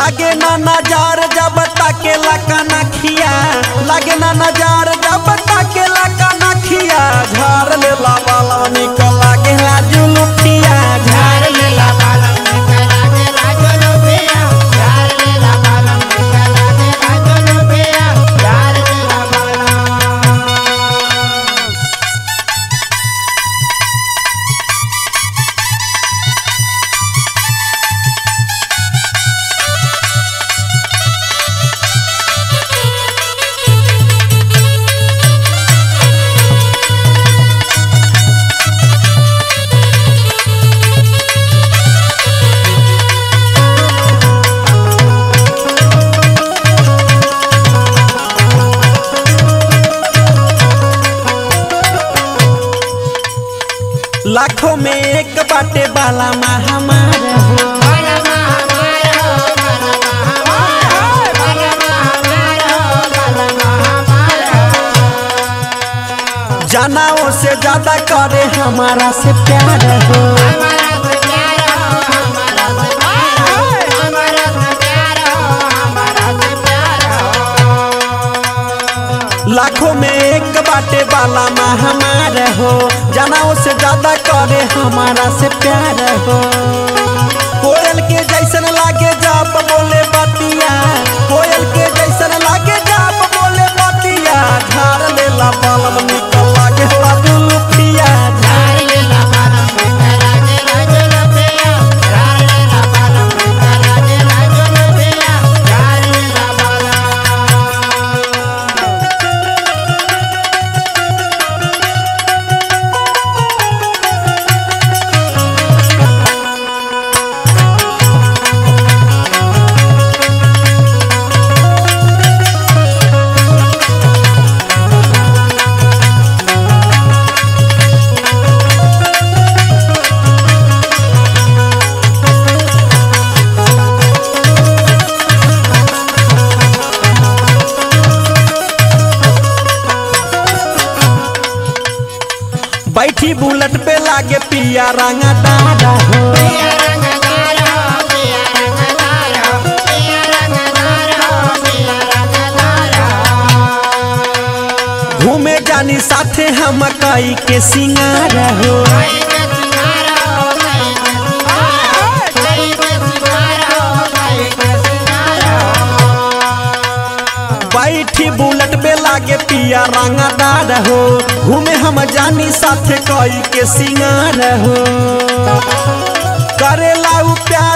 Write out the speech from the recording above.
लागे ना नजार जब ताकेला कनखिया लागे ना नजार जब ताकेला कनखिया झाड़ लेला बाला निकल लागे ला जुलुठिया झाड़ लेला लाखों में एक बाटे बाला महामार हो जनाओ से ज्यादा करे हमारा से प्यार हो लाखों में एक बाटे बाला महामार हो जनाओ से ज्यादा करे हमारा से प्यार हो कोयल के जैसन लागे जाप बोले बतिया कोयल के जैसन लागे जाप बोले बतिया झाड़ लेला बालम निकल लागे ला दुलुफिया झाड़ बैठी बुलेट पे लागे पिया रंगा दादा हो घूमे जानी साथे हम कई के सिंगार हो बैठी बुलेट पे लागे पिया रंगा दादा हो घूमे हम जानी साथे कई के सिंगार हो करेला उ प्यार